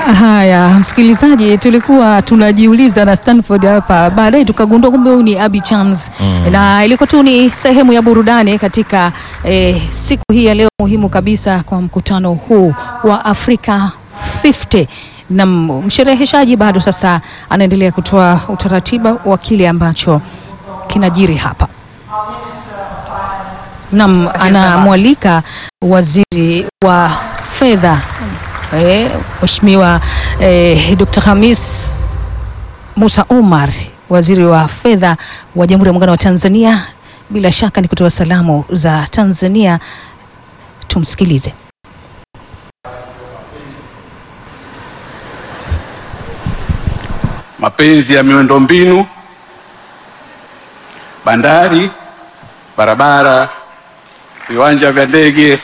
Haya, msikilizaji, tulikuwa tunajiuliza na Stanford hapa, baadaye tukagundua kumbe huyu ni Abby Chams mm. na ilikuwa tu ni sehemu ya burudani katika eh, siku hii ya leo muhimu kabisa kwa mkutano huu wa Afrika 50 na mshereheshaji bado sasa anaendelea kutoa utaratibu wa kile ambacho kinajiri hapa. Nam anamwalika waziri wa fedha eh, Mheshimiwa eh, Dr. Hamis Musa Omar, waziri wa fedha wa Jamhuri ya Muungano wa Tanzania. Bila shaka ni kutoa salamu za Tanzania, tumsikilize. Mapenzi ya miundombinu, bandari, barabara, viwanja vya ndege,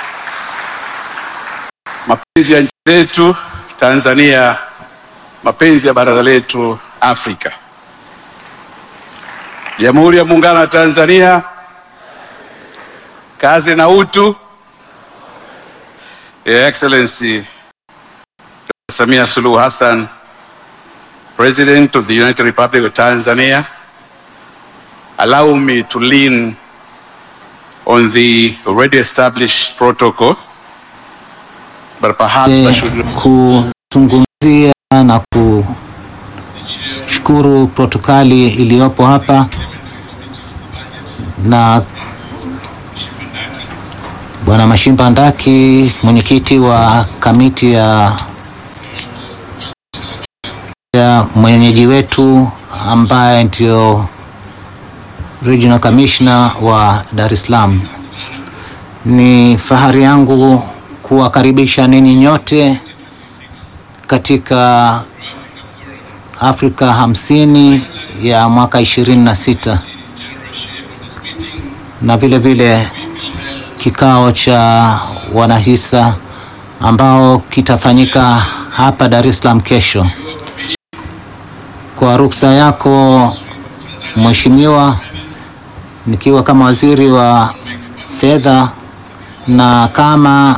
mapenzi ya nchi zetu Tanzania, mapenzi ya baraza letu Afrika. Jamhuri ya Muungano wa Tanzania, kazi na utu. Your Excellency Dr. Samia Suluhu Hassan, President of the United Republic of Tanzania, allow me to lean on the already established protocol, but perhaps I should kuzungumzia na kushukuru protokali iliyopo hapa na Bwana Mashimba Ndaki, mwenyekiti wa kamiti ya, ya mwenyeji wetu ambaye ndio Regional Commissioner wa Dar es Salaam. Ni fahari yangu kuwakaribisha ninyi nyote katika Afrika hamsini ya mwaka ishirini na sita na vile vile kikao cha wanahisa ambao kitafanyika hapa Dar es Salaam kesho. Kwa ruksa yako Mheshimiwa, nikiwa kama waziri wa fedha na kama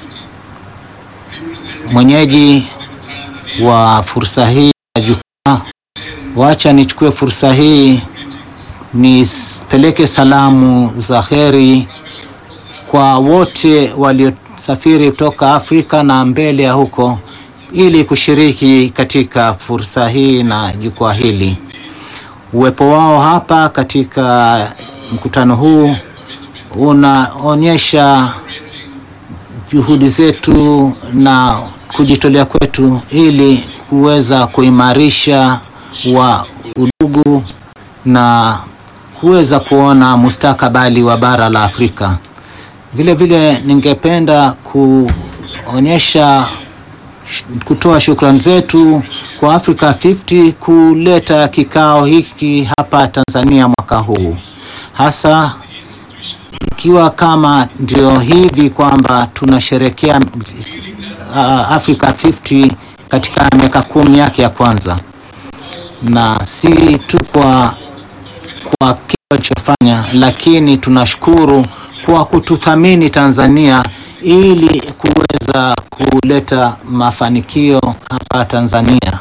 mwenyeji wa fursa hii ya jukwaa, wacha nichukue fursa hii nipeleke salamu za heri kwa wote waliosafiri kutoka Afrika na mbele ya huko ili kushiriki katika fursa hii na jukwaa hili. Uwepo wao hapa katika mkutano huu unaonyesha juhudi zetu na kujitolea kwetu ili kuweza kuimarisha wa udugu na kuweza kuona mustakabali wa bara la Afrika. Vile vile ningependa kuonyesha kutoa shukrani zetu kwa Africa 50 kuleta kikao hiki hapa Tanzania mwaka huu, hasa ikiwa kama ndio hivi kwamba tunasherekea uh, Africa 50 katika miaka kumi yake ya kwanza, na si tu kwa kwa kile walichofanya, lakini tunashukuru kwa kututhamini Tanzania ili kuweza kuleta mafanikio hapa Tanzania.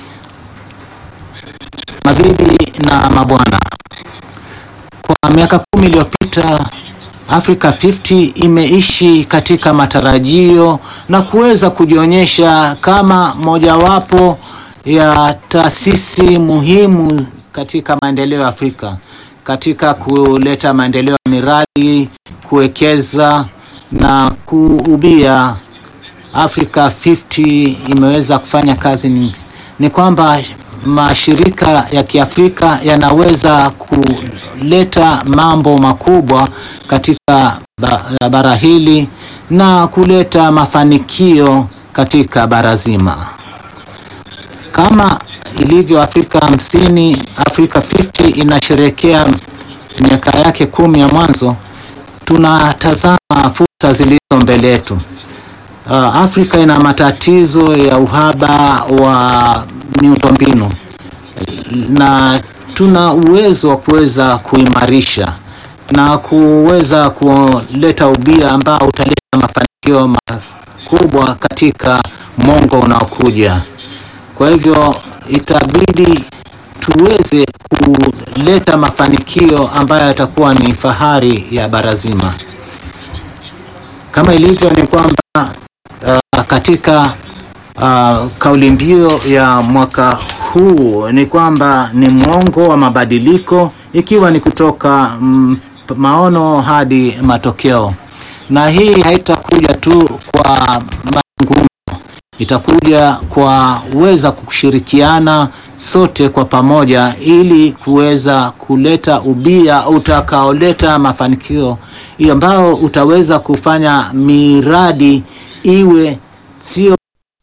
Mabibi na mabwana, kwa miaka kumi iliyopita Africa 50 imeishi katika matarajio na kuweza kujionyesha kama mojawapo ya taasisi muhimu katika maendeleo ya Afrika, katika kuleta maendeleo ya miradi, kuwekeza na kuubia. Africa 50 imeweza kufanya kazi ni, ni kwamba mashirika ya Kiafrika yanaweza kuleta mambo makubwa katika bara hili na kuleta mafanikio katika bara zima. Kama ilivyo Afrika hamsini, Africa 50 inasherekea miaka yake kumi ya mwanzo. Tunatazama fursa zilizo mbele yetu. Uh, Afrika ina matatizo ya uhaba wa miundombinu na tuna uwezo wa kuweza kuimarisha na kuweza kuleta ubia ambao utaleta mafanikio mafanikio makubwa katika mwongo unaokuja. Kwa hivyo itabidi tuweze kuleta mafanikio ambayo yatakuwa ni fahari ya bara zima. Kama ilivyo ni kwamba uh, katika uh, kauli mbiu ya mwaka huu ni kwamba ni mwongo wa mabadiliko, ikiwa ni kutoka mm, maono hadi matokeo, na hii haitakuja tu kwa mazungumzo, itakuja kwa uweza kushirikiana sote kwa pamoja ili kuweza kuleta ubia utakaoleta mafanikio ambao utaweza kufanya miradi iwe sio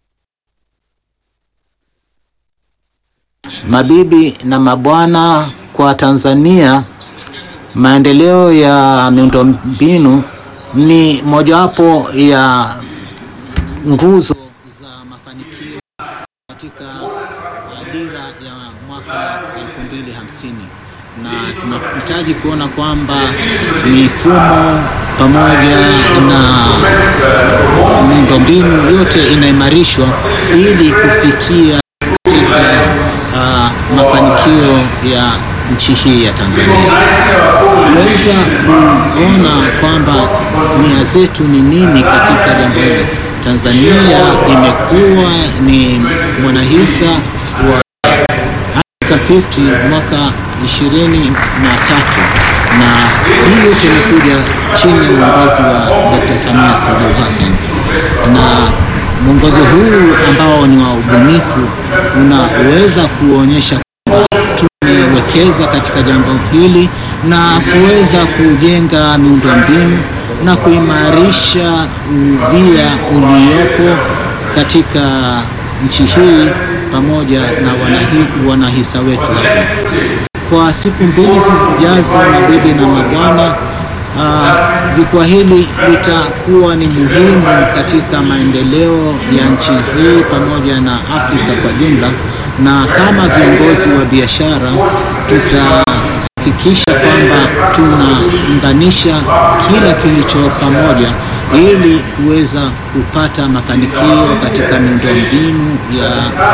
mabibi na mabwana. Kwa Tanzania, maendeleo ya miundombinu ni mojawapo ya nguzo za mafanikio katika dira ya mwaka 2050 na tunahitaji kuona kwamba mifumo pamoja na miundombinu yote inaimarishwa ili kufikia katika uh, mafanikio ya nchi hii ya Tanzania. Tunaweza kuona kwamba nia zetu ni nini katika jambo hili. Tanzania imekuwa ni mwanahisa wa Africa 50 mwaka 23 na hii yote imekuja chini ya uongozi wa Dr. Samia Suluhu Hassan, na mwongozo huu ambao ni wa ubunifu unaweza kuonyesha kwamba tumewekeza katika jambo hili na kuweza kujenga miundombinu na kuimarisha ubia uliopo katika nchi hii pamoja na wanahi, wanahisa wetu hapa. Kwa siku mbili zijazo, mabibi na mabwana, jukwaa hili litakuwa ni muhimu katika maendeleo ya nchi hii pamoja na Afrika kwa jumla, na kama viongozi wa biashara tutahakikisha kwamba tunaunganisha kila kilicho pamoja ili kuweza kupata mafanikio katika miundombinu ya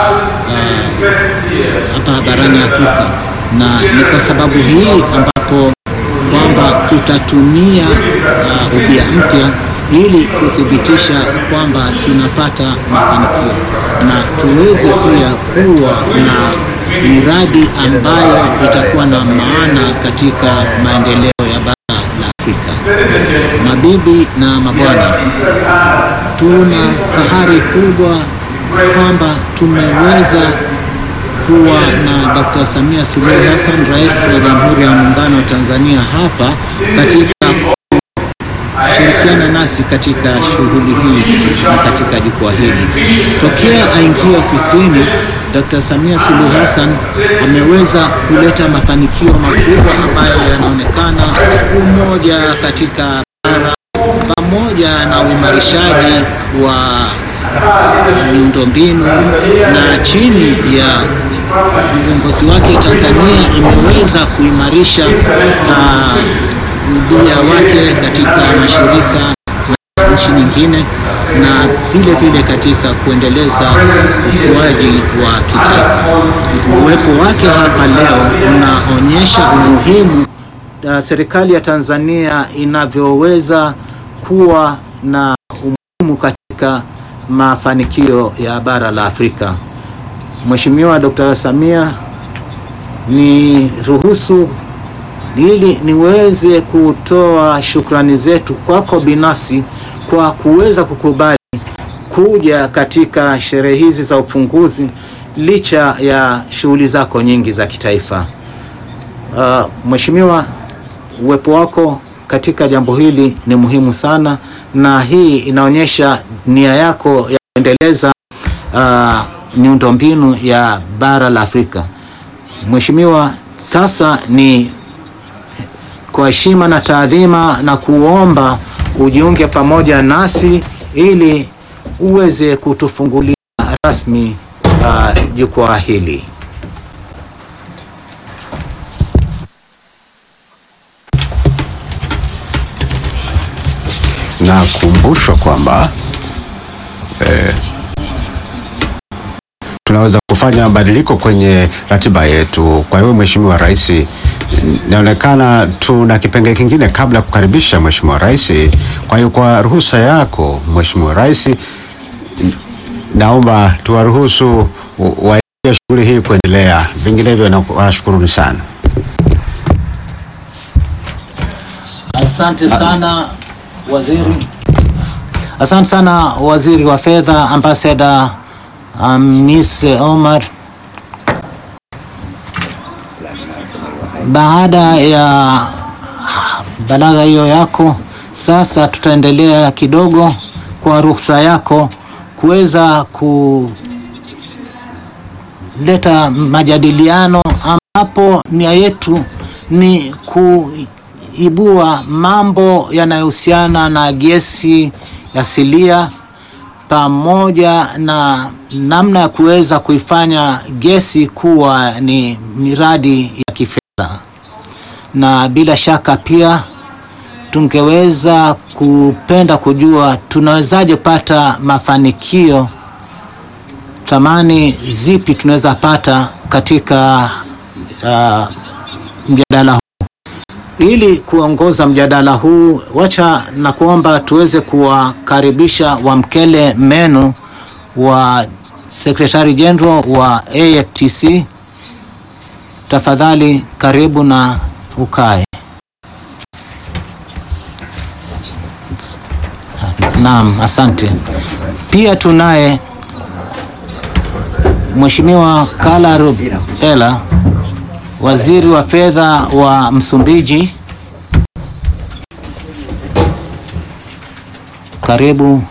hapa uh, barani Afrika, na ni kwa sababu hii ambapo kwamba tutatumia uh, ubia mpya ili kuthibitisha kwamba tunapata mafanikio na tuweze pia kuwa na miradi ambayo itakuwa na maana katika maendeleo ya bara la Afrika. Mabibi na mabwana, tuna fahari kubwa kwamba tumeweza kuwa na Dr. Samia Suluhu Hassan, Rais wa Jamhuri ya Muungano wa Tanzania hapa katika shirikiana nasi katika shughuli hii na katika jukwaa hili. Tokea aingia ofisini, Dr. Samia Suluhu Hassan ameweza kuleta mafanikio makubwa ambayo yanaonekana, umoja katika bara pamoja na uimarishaji wa miundombinu na chini ya uongozi wake Tanzania imeweza kuimarisha ubia uh, wake katika mashirika na nchi nyingine na vile vile katika kuendeleza ukuaji wa kitaifa. Uwepo wake hapa leo unaonyesha umuhimu uh, serikali ya Tanzania inavyoweza kuwa na umuhimu katika mafanikio ya bara la Afrika. Mheshimiwa Dr. Samia, ni ruhusu ili niweze kutoa shukrani zetu kwako binafsi kwa kuweza kukubali kuja katika sherehe hizi za ufunguzi licha ya shughuli zako nyingi za kitaifa. Uh, Mheshimiwa, uwepo wako katika jambo hili ni muhimu sana na hii inaonyesha nia yako ya kuendeleza uh, miundombinu ya bara la Afrika. Mheshimiwa, sasa ni kwa heshima na taadhima na kuomba ujiunge pamoja nasi ili uweze kutufungulia rasmi uh, jukwaa hili. Na tunakumbushwa kwamba eh, tunaweza kufanya mabadiliko kwenye ratiba yetu. Kwa hiyo Mheshimiwa Rais, inaonekana tuna kipengele kingine kabla ya kukaribisha Mheshimiwa Rais. Kwa hiyo kwa ruhusa yako Mheshimiwa Rais, naomba tuwaruhusu wa shughuli hii kuendelea, vinginevyo nawashukuruni sana. Asante sana waziri. Asante sana waziri wa fedha Ambassador Hamis Omar. Baada ya balagha hiyo yako, sasa tutaendelea kidogo kwa ruhusa yako kuweza kuleta majadiliano ambapo nia yetu ni kuibua mambo yanayohusiana na gesi asilia pamoja na namna ya kuweza kuifanya gesi kuwa ni miradi ya kifedha, na bila shaka pia tungeweza kupenda kujua tunawezaje kupata mafanikio, thamani zipi tunaweza pata katika uh, mjadala huu. Ili kuongoza mjadala huu, wacha na kuomba tuweze kuwakaribisha Wamkele Menu wa Secretary General wa AFTC. Tafadhali karibu na ukae. Naam, asante. Pia tunaye Mheshimiwa Kala Rubela, waziri wa fedha wa Msumbiji. Karibu.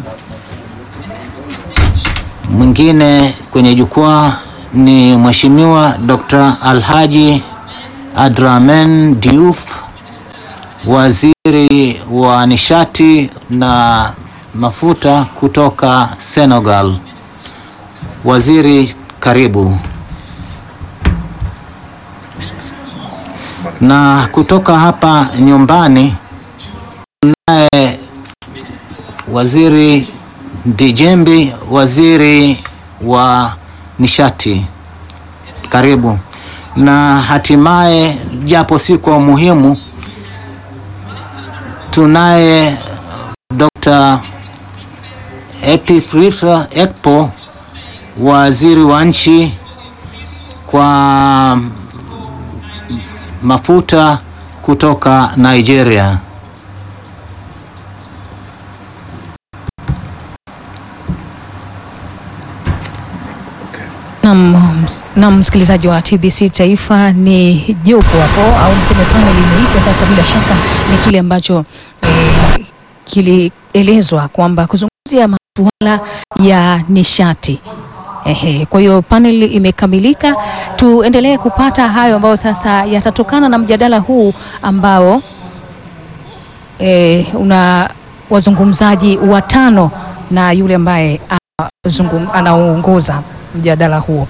Mwingine kwenye jukwaa ni Mheshimiwa Dr. Alhaji Adramen Diouf, waziri wa nishati na mafuta kutoka Senegal. Waziri, karibu. Na kutoka hapa nyumbani tunaye waziri Dijembi, waziri wa nishati, karibu. Na hatimaye, japo si kwa umuhimu, tunaye Dr. Epifrita Ekpo, waziri wa nchi kwa mafuta kutoka Nigeria. Na msikilizaji wa TBC Taifa, ni jopo hapo au niseme panel imeitwa sasa. Bila shaka ni kile ambacho eh, kilielezwa kwamba kuzungumzia masuala ya nishati. Ehe, kwa hiyo panel imekamilika. Tuendelee kupata hayo ambayo sasa yatatokana na mjadala huu ambao eh, una wazungumzaji watano na yule ambaye anaongoza mjadala huo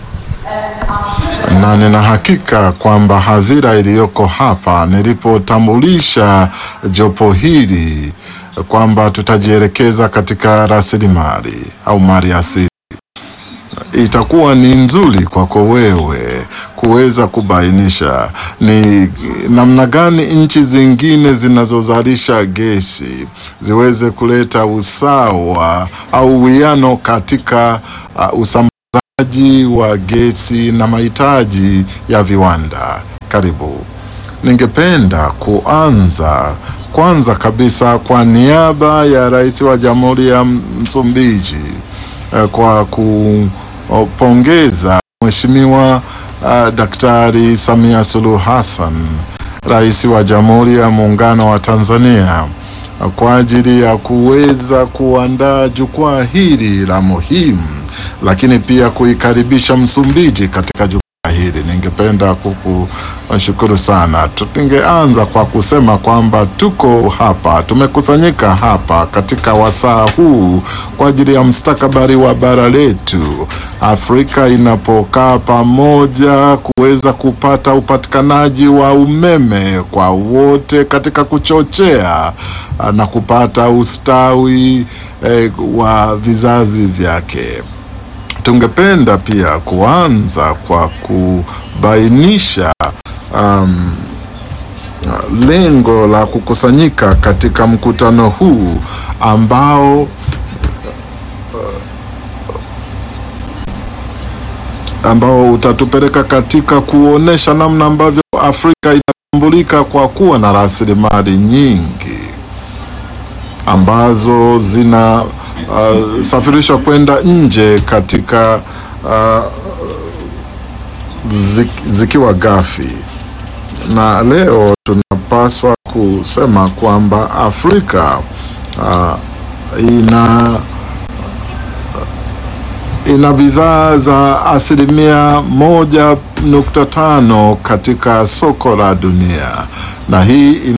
na nina hakika kwamba hadhira iliyoko hapa, nilipotambulisha jopo hili kwamba tutajielekeza katika rasilimali au mali asili, itakuwa ni nzuri kwako wewe kuweza kubainisha ni namna gani nchi zingine zinazozalisha gesi ziweze kuleta usawa au uwiano katika uh, usambazaji wa gesi na mahitaji ya viwanda. Karibu. Ningependa kuanza kwanza kabisa kwa niaba ya Rais wa Jamhuri ya Msumbiji kwa kupongeza Mheshimiwa uh, Daktari Samia Suluhu Hassan, Rais wa Jamhuri ya Muungano wa Tanzania kwa ajili ya kuweza kuandaa jukwaa hili la muhimu, lakini pia kuikaribisha Msumbiji katika jukwaa hili. Ningependa kukushukuru sana. Tungeanza kwa kusema kwamba tuko hapa, tumekusanyika hapa katika wasaa huu kwa ajili ya mustakabali wa bara letu. Afrika inapokaa pamoja kuweza kupata upatikanaji wa umeme kwa wote katika kuchochea ah, na kupata ustawi eh, wa vizazi vyake. Tungependa pia kuanza kwa kubainisha um, lengo la kukusanyika katika mkutano huu ambao ambao utatupeleka katika kuonesha namna ambavyo Afrika inatambulika kwa kuwa na rasilimali nyingi ambazo zina uh, safirishwa kwenda nje katika uh, zik, zikiwa ghafi, na leo tunapaswa kusema kwamba Afrika uh, ina ina bidhaa za asilimia moja nukta tano katika soko la dunia, na hii ina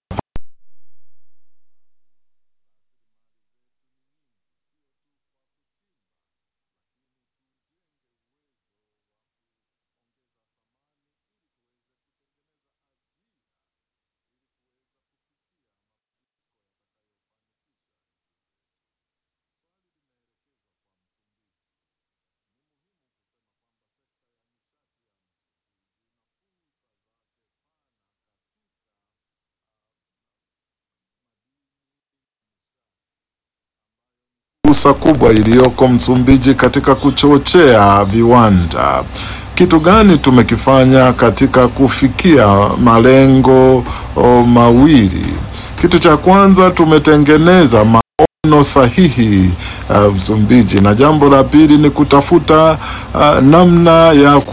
fursa kubwa iliyoko Msumbiji katika kuchochea viwanda. Kitu gani tumekifanya katika kufikia malengo o, mawili? Kitu cha kwanza tumetengeneza maono sahihi uh, Msumbiji, na jambo la pili ni kutafuta uh, namna ya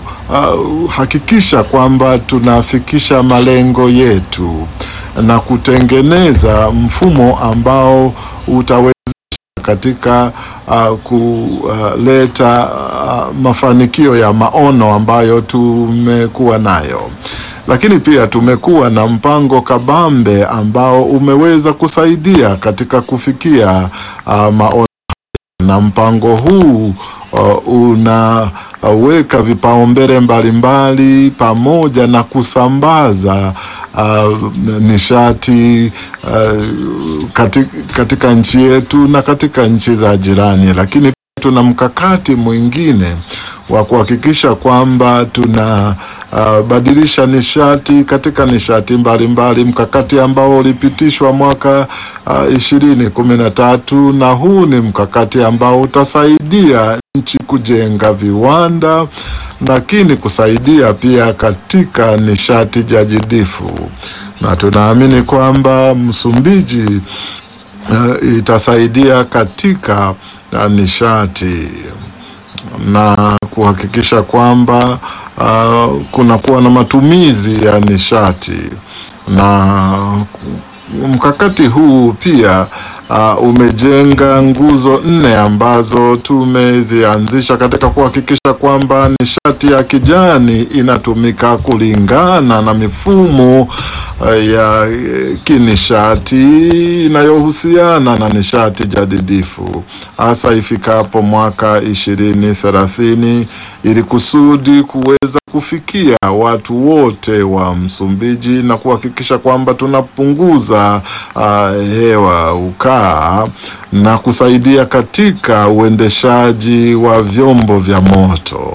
kuhakikisha kwamba tunafikisha malengo yetu na kutengeneza mfumo ambao utaweza katika uh, kuleta uh, mafanikio ya maono ambayo tumekuwa nayo, lakini pia tumekuwa na mpango kabambe ambao umeweza kusaidia katika kufikia uh, maono na mpango huu uh, unaweka vipaumbele mbalimbali pamoja na kusambaza uh, nishati uh, katika, katika nchi yetu na katika nchi za jirani, lakini tuna mkakati mwingine wa kuhakikisha kwamba tuna uh, badilisha nishati katika nishati mbalimbali mbali, mkakati ambao ulipitishwa mwaka ishirini kumi na tatu na huu ni mkakati ambao utasaidia nchi kujenga viwanda lakini kusaidia pia katika nishati jadidifu, na tunaamini kwamba Msumbiji uh, itasaidia katika uh, nishati na kuhakikisha kwamba uh, kunakuwa na matumizi ya nishati na mkakati huu pia uh, umejenga nguzo nne ambazo tumezianzisha katika kuhakikisha kwamba nishati ya kijani inatumika kulingana na mifumo uh, ya kinishati inayohusiana na nishati jadidifu hasa ifikapo mwaka ishirini thelathini ili kusudi kuweza kufikia watu wote wa Msumbiji na kuhakikisha kwamba tunapunguza uh, hewa ukaa na kusaidia katika uendeshaji wa vyombo vya moto.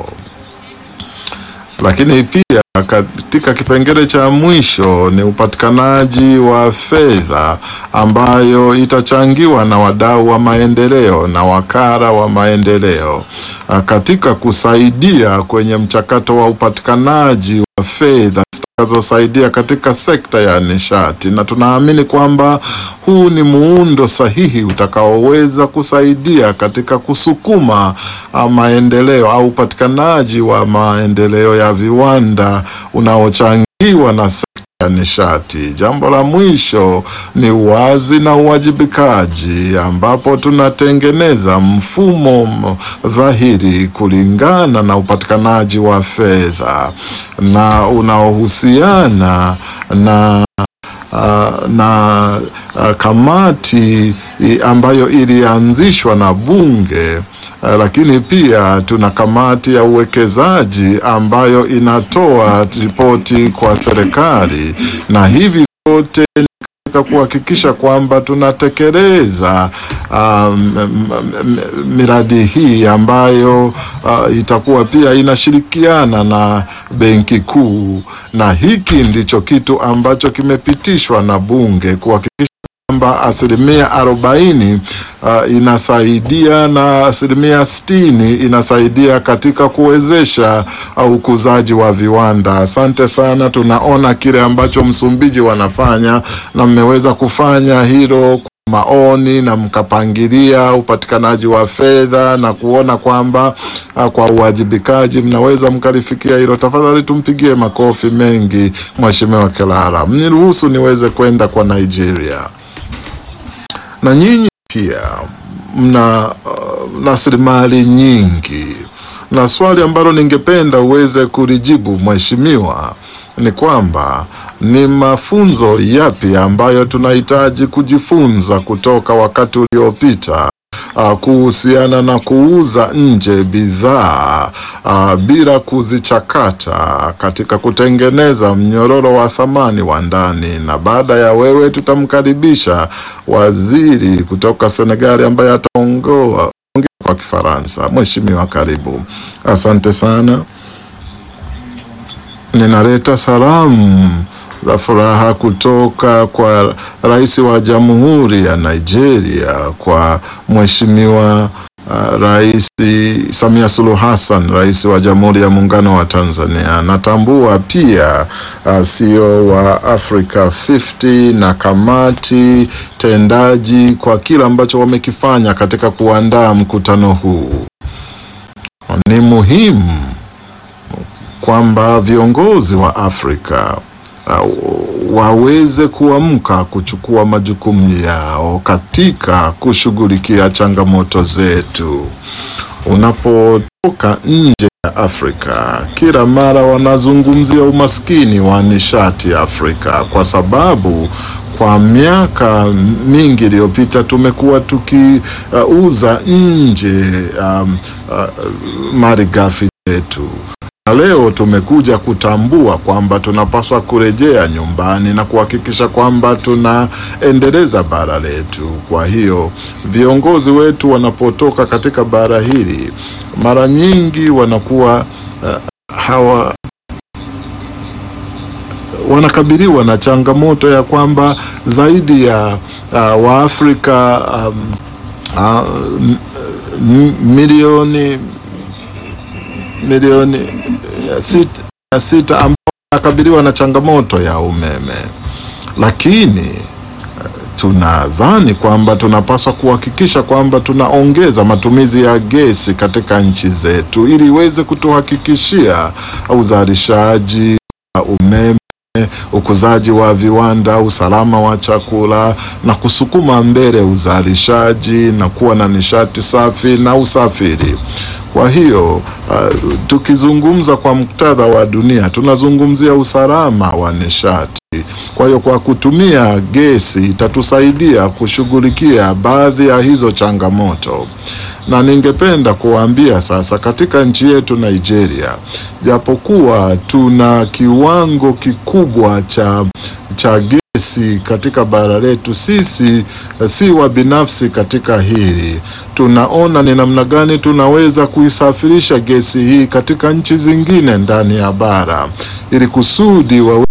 Lakini pia katika kipengele cha mwisho ni upatikanaji wa fedha ambayo itachangiwa na wadau wa maendeleo na wakala wa maendeleo katika kusaidia kwenye mchakato wa upatikanaji wa fedha zitakazosaidia katika sekta ya nishati, na tunaamini kwamba huu ni muundo sahihi utakaoweza kusaidia katika kusukuma maendeleo au upatikanaji wa maendeleo ya viwanda unaochangiwa na sekta ya nishati. Jambo la mwisho ni uwazi na uwajibikaji, ambapo tunatengeneza mfumo m- dhahiri kulingana na upatikanaji wa fedha na unaohusiana na uh, na uh, kamati i- ambayo ilianzishwa na bunge uh, lakini pia tuna kamati ya uwekezaji ambayo inatoa ripoti kwa serikali na hivi vyote ni katika kuhakikisha kwamba tunatekeleza um, m- m- miradi hii ambayo uh, itakuwa pia inashirikiana na Benki Kuu, na hiki ndicho kitu ambacho kimepitishwa na Bunge kuhakikisha kwamba asilimia arobaini uh, inasaidia na asilimia sitini inasaidia katika kuwezesha uh, ukuzaji wa viwanda. Asante sana, tunaona kile ambacho Msumbiji wanafanya na mmeweza kufanya hilo kwa maoni na mkapangilia upatikanaji wa fedha na kuona kwamba uh, kwa uwajibikaji mnaweza mkalifikia hilo. Tafadhali tumpigie makofi mengi Mheshimiwa Kelara. Mniruhusu niweze kwenda kwa Nigeria na nyinyi pia mna uh, rasilimali nyingi, na swali ambalo ningependa uweze kulijibu mheshimiwa ni kwamba ni mafunzo yapi ambayo tunahitaji kujifunza kutoka wakati uliopita uh, kuhusiana na kuuza nje bidhaa uh, bila kuzichakata katika kutengeneza mnyororo wa thamani wa ndani. Na baada ya wewe, tutamkaribisha waziri kutoka Senegali ambaye ataongoa ongea kwa Kifaransa. Mheshimiwa, karibu. Asante sana. Ninaleta salamu za furaha kutoka kwa rais wa Jamhuri ya Nigeria kwa Mheshimiwa uh, Rais Samia Suluhu Hassan, rais wa Jamhuri ya Muungano wa Tanzania. Natambua pia uh, CEO wa Africa 50 na kamati tendaji kwa kile ambacho wamekifanya katika kuandaa mkutano huu. Ni muhimu kwamba viongozi wa Afrika uh, waweze kuamka kuchukua majukumu yao katika kushughulikia changamoto zetu. Unapotoka nje ya Afrika, kila mara wanazungumzia umaskini wa nishati Afrika, kwa sababu kwa miaka mingi iliyopita tumekuwa tukiuza uh, nje um, uh, malighafi zetu na leo tumekuja kutambua kwamba tunapaswa kurejea nyumbani na kuhakikisha kwamba tunaendeleza bara letu. Kwa hiyo viongozi wetu wanapotoka katika bara hili, mara nyingi wanakuwa uh, hawa wanakabiliwa na changamoto ya kwamba zaidi ya uh, Waafrika um, uh, m- m- milioni milioni ya sita, ya sita ambao wanakabiliwa na changamoto ya umeme, lakini eh, tunadhani kwamba tunapaswa kuhakikisha kwamba tunaongeza matumizi ya gesi katika nchi zetu ili iweze kutuhakikishia uzalishaji wa umeme ukuzaji wa viwanda, usalama wa chakula na kusukuma mbele uzalishaji na kuwa na nishati safi na usafiri. Kwa hiyo uh, tukizungumza kwa muktadha wa dunia tunazungumzia usalama wa nishati. Kwa hiyo kwa kutumia gesi itatusaidia kushughulikia baadhi ya hizo changamoto, na ningependa kuwaambia sasa, katika nchi yetu Nigeria, japokuwa tuna kiwango kikubwa cha cha gesi katika bara letu, sisi eh, si wa binafsi katika hili. Tunaona ni namna gani tunaweza kuisafirisha gesi hii katika nchi zingine ndani ya bara ili kusudi wawe